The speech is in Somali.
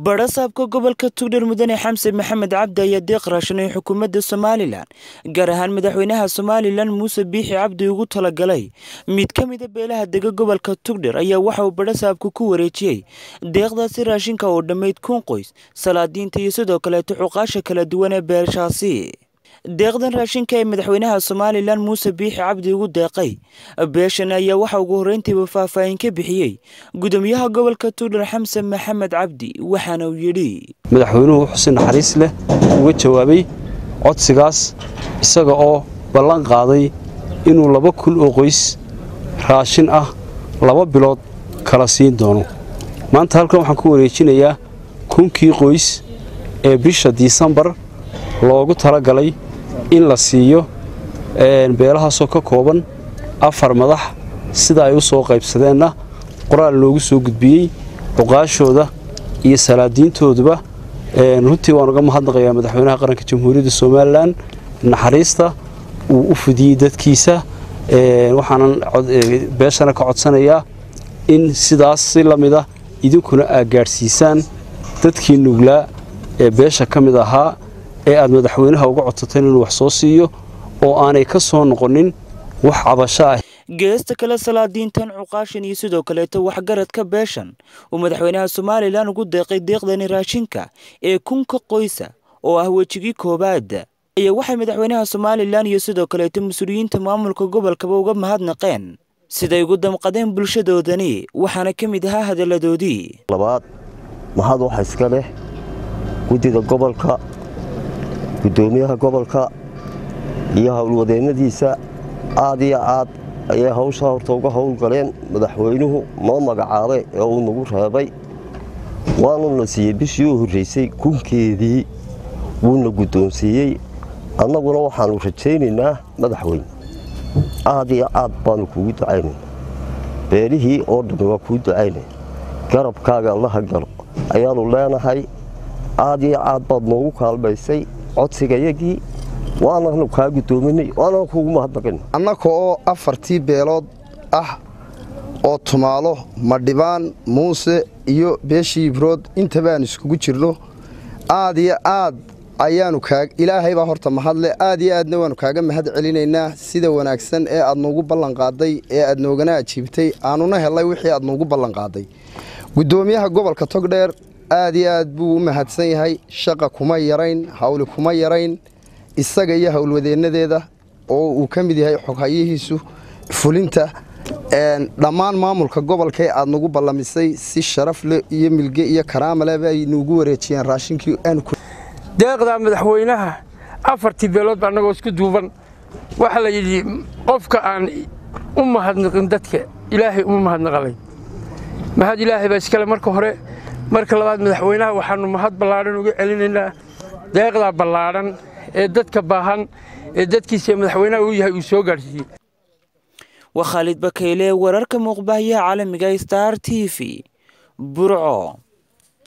badhasaabka gobolka tugdhar mudane xamse maxamed cabdi ayaa deeq raashanay xukuumadda somalilan gaar ahaan madaxweynaha somalilan muuse biixi cabdi ugu talagalay mid ka mida beelaha dega gobolka tugdhar ayaa waxa uu badhasaabku ku wareejiyey deeqdaasi raashinka oo dhammayd kun qoys salaadiinta iyo sidoo kaleeto xuqaasha kala duwan ee beeshaasi deeqdan raashinka ee madaxweynaha somalilan muuse biixi cabdi ugu deeqay beeshan ayaa waxa ugu horreyntiiba faahfaahin ka bixiyey gudoomiyaha gobolka tuudhar xamse maxamed cabdi waxaana uu yidhi madaxweynuhu wuxuu si naxariis leh uga jawaabay codsigaas isaga oo ballan qaaday inuu laba kun oo qoys raashin ah laba bilood kala siin doono maanta halkan waxaan ku wareejinayaa kunkii qoys ee bisha disembar loogu talagalay in la siiyo beelahaasoo ka kooban afar madax sida ay u soo qaybsadeenna qoraal loogu soo gudbiyey cuqaashooda iyo salaadiintooduba runtii waan uga mahadnaqayaa madaxweynaha qaranka jamhuuriyadda somalilan naxariista uu u fudiyey dadkiisa waxaanan beeshana ka codsanayaa in sidaas si la mida idinkuna aad gaadhsiisaan dadkii nuglaa ee beesha ka mid ahaa ee aad madaxweynaha uga codsateen inuu wax soo siiyo oo aanay ka soo noqonin wax cabasho ah geesta kale salaadiintan cuqaashan iyo sidoo kaleeto waxgaradka beeshan uu madaxweynaha somalilan ugu deeqay deeqdani raashinka ee kunka qoysa oo ah wejigii koowaad ayaa waxay madaxweynaha somalilan iyo sidoo kaleeto mas-uuliyiinta maamulka gobolkaba uga mahadnaqeen siday ugu damqadeen bulshadoodani waxaana ka mid ahaa hadalladoodii labaad mahad waxa iska leh guddida gobolka guddoomiyaha gobolka iyo howlwadeennadiisa aad iyo aad ayay hawshaa horta uga howlgaleen madaxweynuhu noo magacaabay ee uu nagu reebay waanuna siiyey bishii u horraysay kunkeedii wuuna guddoonsiiyey annaguna waxaannu rajaynaynaa madaxweyne aad iyo aad baannu kuugu ducaynayna beelihii oo dhammi waa kuu ducaynaya garabkaaga allaha galo ayaannu leenahay aad iyo aad baad noogu kaalmaysay codsigayagii waananu kaa guddoominay waanaan kuugu mahadnaqin annaka oo afartii beelood ah oo tumaalo madhibaan muuse iyo beeshii ibrood intabaan iskugu jirno aad iyo aad ayaanu ilaahay baa horta mahadle aad iyo aadna waannu kaaga mahad celinaynaa sida wanaagsan ee aad noogu ballanqaaday ee aad noogana ajiibtay aanuna helay wixii aad noogu ballanqaaday guddoomiyaha gobolka togdheer aad iyo aad buu u mahadsan yahay shaqa kuma yarayn hawli kuma yarayn isaga iyo howlwadeennadeeda oo uu ka mid yahay xoghayihiisu fulinta dhammaan maamulka gobolkaee aad nagu ballamisay si sharaf leh iyo milge iyo karaama leh bay nuugu wareejiyeen raashinkii deeqdaa madaxweynaha afartii beeloodba annagoo isku duuban waxaa la yidhi qofka aan u mahadnaqin dadka ilaahay uma mahadnaqalay mahad ilaahay baa iskale marka hore marka labaad madaxweynaha waxaannu mahad ballaadhan uga celinaynaa deeqdaa ballaadhan ee dadka baahan ee dadkiisa madaxweynaha uu yahay uu soo gaadhsiiyey waa khaalid bakayle wararka muuqbaahiyaha caalamiga star t v burco